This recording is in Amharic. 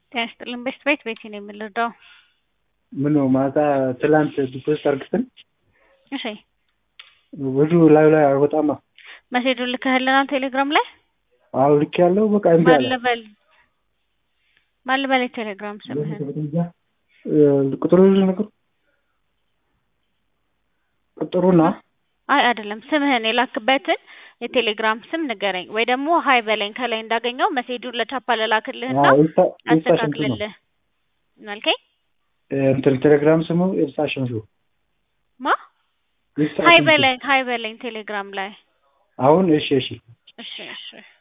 ጤና ይስጥልን ቤት ቤት ቤቴ ነው የምንረዳው። ምን ነው ማታ ትላንት ዲፖዚት አርግተን እሺ ብዙ ላዩ ላይ አይወጣማ። መሴጁን ልከህልናል ቴሌግራም ላይ አዎ ልክ ያለው በቃ እምቢ አለ። ማልበል ማልበል የቴሌግራም ስምህን ቁጥሩ ነገር ቁጥሩና አይ አይደለም ስምህን የላክበትን የቴሌግራም ስም ንገረኝ፣ ወይ ደግሞ ሀይ በለኝ ከላይ እንዳገኘው መሴጁን ለቻፓ ለላክልህና አስተካክልልህ እናልከኝ እንትን ቴሌግራም ስሙ ኤልሳ ሸምሱ ማ ሀይ በለኝ ሀይ በለኝ ቴሌግራም ላይ አሁን እሺ እሺ እሺ እሺ